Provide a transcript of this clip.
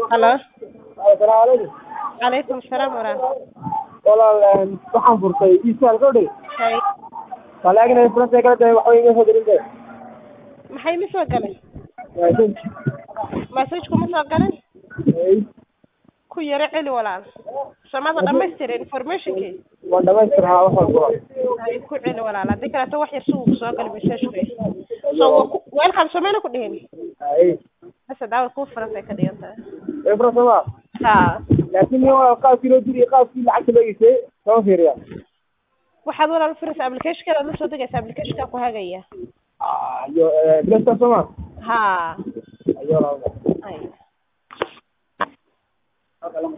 Halo. Assalaamu calaykum. Calaykum salaam waraxmatullaah. Walaal een, waxaan furtay iisaal gabadhay. Hay. Walaagina furantay kala tahay waxa iga soo dirintay. Maxay ma soo galay? Waa shan. Message kuma soo galin? Hey, Ku yara celi walaal. Samada dhamaystir informationkii. waan dhamaystiraa wax walba. Hay ku celi walaal. Hadii kale wax yar suu soo galay message-ku. So welcome Somali ku dhihin. Hey, Bas daawad ku furantay ka dhiganta. ee furantay ma? Ha. Laakiin iyo waa qaabkii loo diri qaabkii lacagta loo iisay, soo fiiriya. Waxaad walaal furaysa application-ka la soo degaysa application-ka ku hagaya. Ah, iyo ee Play Store soo ma? Ha. Ayo laa. Hay.